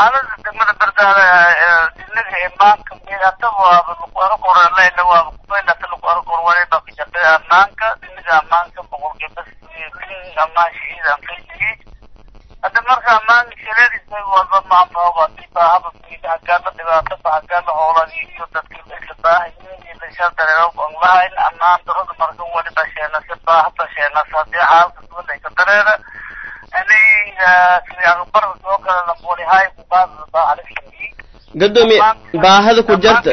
xaalada degmada berdaale dinaga imaanka midata waaba lagu arakoraleyna waaba kubaynata lagu arakor waliba kajaqe amaanka dinaga amaanka boqolkiiba kin amaan shiidan kayjigi hadda marka amaan shaleedisa walba maanfahoba dibaahaba hagaala dhibaato ba hagaala hoolagi iyo dadki isla baahayin iyo lashal dareero aan lahayn amaan darada marka waliba sheenase baahaba sheenas hadii xaalka duwan ay ka dareera ani bar soo kale lambolihay kubaada baahalishii gadoomiye baahada ku jarta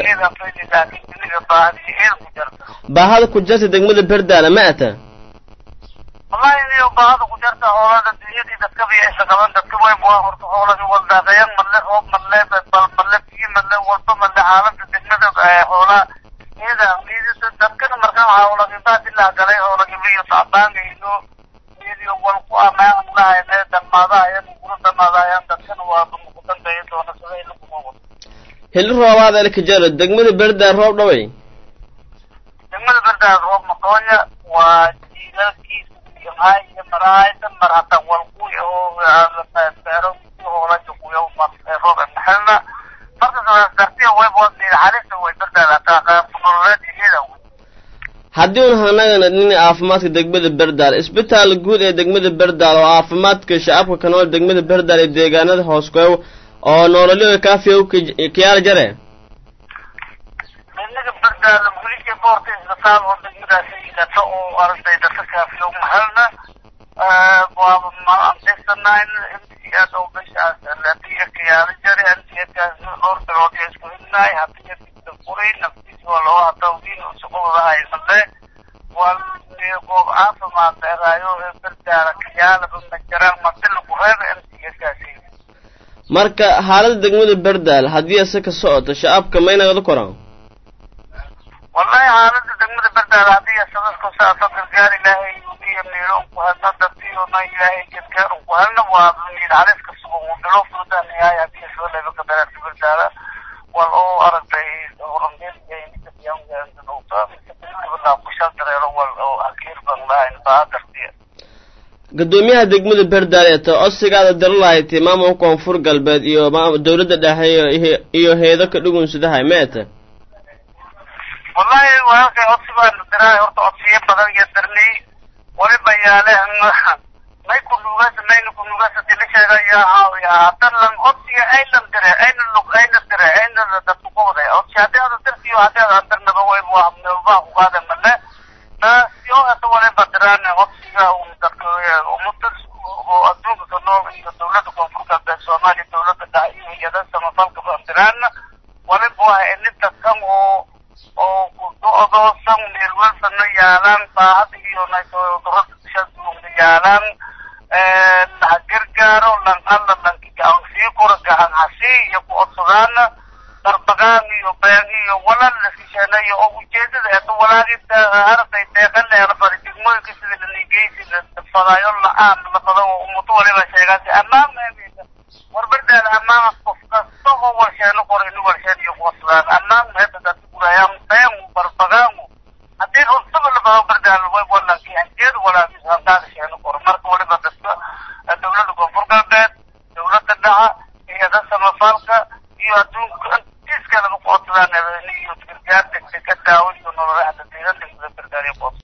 baahada ku jarta degmada berdaala ma ata wallahi niyo baahada ku jarta hoolada dunyadii dadka bay isla qaban dadka way waa horta hooladi waldaaqayan madle roob madle bal madle biyo madle walba madle xaalada degmada hoolaa iyada iyada dadkana markaa hoolagibaad ilaa galay hoolagibiyo tacbaangayno iyadiyo wal ku amaan lahayne dhammaadahayan kula dhammaadahayan dadkana waa muqdanbaya doona sida ilakuma wado hili roobaad elkajaro degmada berdaal roob dhaway degmada berdaal roob maqoonya waa jiilalkiisa iyo maay iyo maraayda mar hataa walkuy oo beero hoolaja kuyo roob maxelna marka saas dartiya way wadniida xalista way berdaal hataa qaabnololeed iyada haddii un hanagana nin caafimaadka degmada berdaal isbitaal guud ee degmada berdaal oo caafimaadka shacabka ka nool degmada berdaal ee deegaanada hoos koew oo noololyo kaafiya kiyaala jare inaga berdaal weliga boorta isbitaal oo degmadaasi ilato oo aragtay dadka kaafiyo mahalna waaba maantisanayn mcad oo bishaas latiya kiyaala jare mcadkaas dhowr bilood iyo isku hidnaay hadiya dibta furay naftiis waa loo hatawdiin shaqadoodahay male waa goob caafimaad dheeraayo ee berdaala kiyaalaba ma jiraan madila ku reeba mcadkaasi marka xaalada degmada berdaal haddii ase ka socoto shacabka maynagada koraan wallahi xaalada degmada berdaal haddii asadadku saasa gargaar ilaahay iyo miilo ku hadna dadkiona ilaahay gargaar ku hadna waa miil haliska sugan uu bilo fudan yahay haddii asada leba ka dareerta berdaala wal oo aragtay horangeelkushal dareero wal oo akiir ban lahayn baa dartiya gadoomiyaha degmada berdaal ee ta codsigaada dara lahayti maamulka koonfur galbeed iyo dawladda dhexe iyo heedo ka dhugunsudahay meeta wallahi walaalkay codsi baanu diraay horta codsiyo badan iyo darnay waliba yaale may kunugas mayna kunugasa dila sheegaya hadan lan codsiga aylan dire ayna lug ayna dire ayna dadku qowday codsi haddii ada dirtiyo haddii ada dirnaba way waa meelbaa ku qaada male taasyo hata waliba diraan codsiga un dadka umada oo adduunka ka nool iyo dawladda koonfur galbeed soomaaliya dawladda dhexe iyo hay-ada samafalka baan diraan waliba waa ini dadkan oo oo ku-do-doosan meelwalsana yaalaan baahada iyo naydorada yaalaan ha gargaaro lan alla lanki gacan sii kura gacan hasii iyo ku codsadaan darbagaan iyo been iyo walal laskisheenayo oo ujeedada eeta walaagi arday deeqa leela fari degmooyinka sida lanigeysi fadaayo la-aan la fado oo umudo waliba sheegaasi ammaan meemeysa warbardaal ammaan qof kasta oo warsheeno qor inu warsheen iyo kucodsadaan ammaan meeta dadka gurayaan been barbagaangu haddii runtaba la fado bardaal way walanki anjeed walaagis handaad